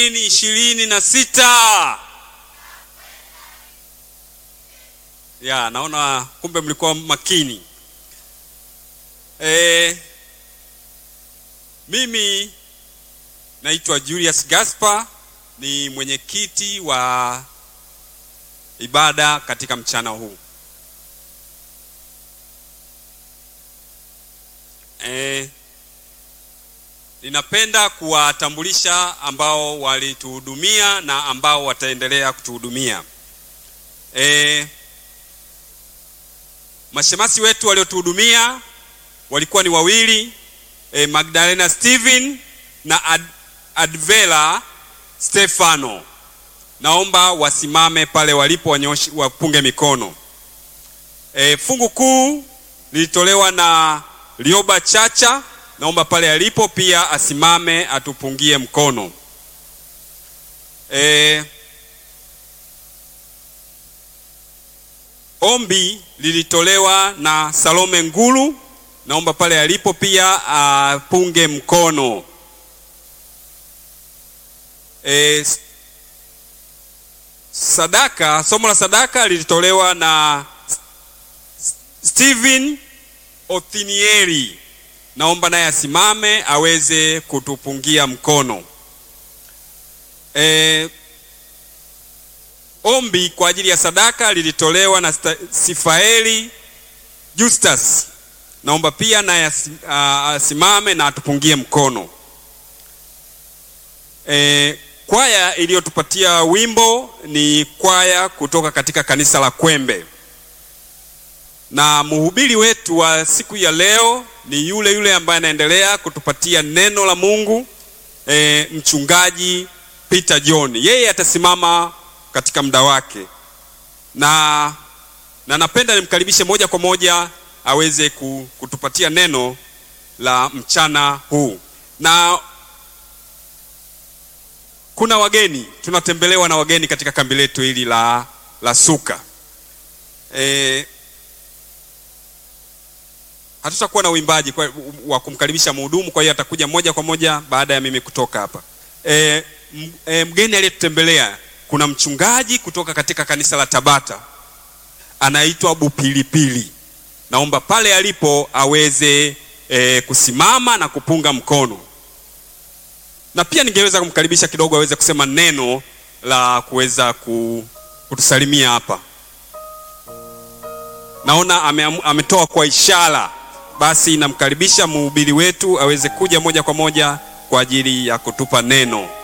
ishirini na sita. Ya, naona kumbe mlikuwa makini. E, mimi naitwa Julius Gaspar ni mwenyekiti wa ibada katika mchana huu. E, ninapenda kuwatambulisha ambao walituhudumia na ambao wataendelea kutuhudumia. E, mashemasi wetu waliotuhudumia walikuwa ni wawili e, Magdalena Steven na Ad, Advela Stefano. Naomba wasimame pale walipo, wanyoshi, wapunge mikono. E, fungu kuu lilitolewa na Lioba Chacha. Naomba pale alipo pia asimame atupungie mkono. E, ombi lilitolewa na Salome Ngulu. Naomba pale alipo pia apunge mkono. E, sadaka, somo la sadaka lilitolewa na Steven Othinieri. Naomba naye asimame aweze kutupungia mkono. E, ombi kwa ajili ya sadaka lilitolewa na Sifaeli Justus. Naomba pia naye asimame na atupungie mkono. E, kwaya iliyotupatia wimbo ni kwaya kutoka katika kanisa la Kwembe, na mhubiri wetu wa siku ya leo ni yule yule ambaye anaendelea kutupatia neno la Mungu e, mchungaji Peter John. Yeye atasimama katika muda wake, na na napenda nimkaribishe moja kwa moja aweze kutupatia neno la mchana huu na kuna wageni tunatembelewa na wageni katika kambi letu hili la, la Suka. E, hatutakuwa na uimbaji wa kumkaribisha mhudumu, kwa hiyo atakuja moja kwa moja baada ya mimi kutoka hapa. E, e, mgeni aliyetutembelea kuna mchungaji kutoka katika kanisa la Tabata anaitwa Bupilipili. Naomba pale alipo aweze e, kusimama na kupunga mkono na pia ningeweza kumkaribisha kidogo aweze kusema neno la kuweza kutusalimia hapa. Naona ame, ametoa kwa ishara, basi namkaribisha mhubiri wetu aweze kuja moja kwa moja kwa ajili ya kutupa neno.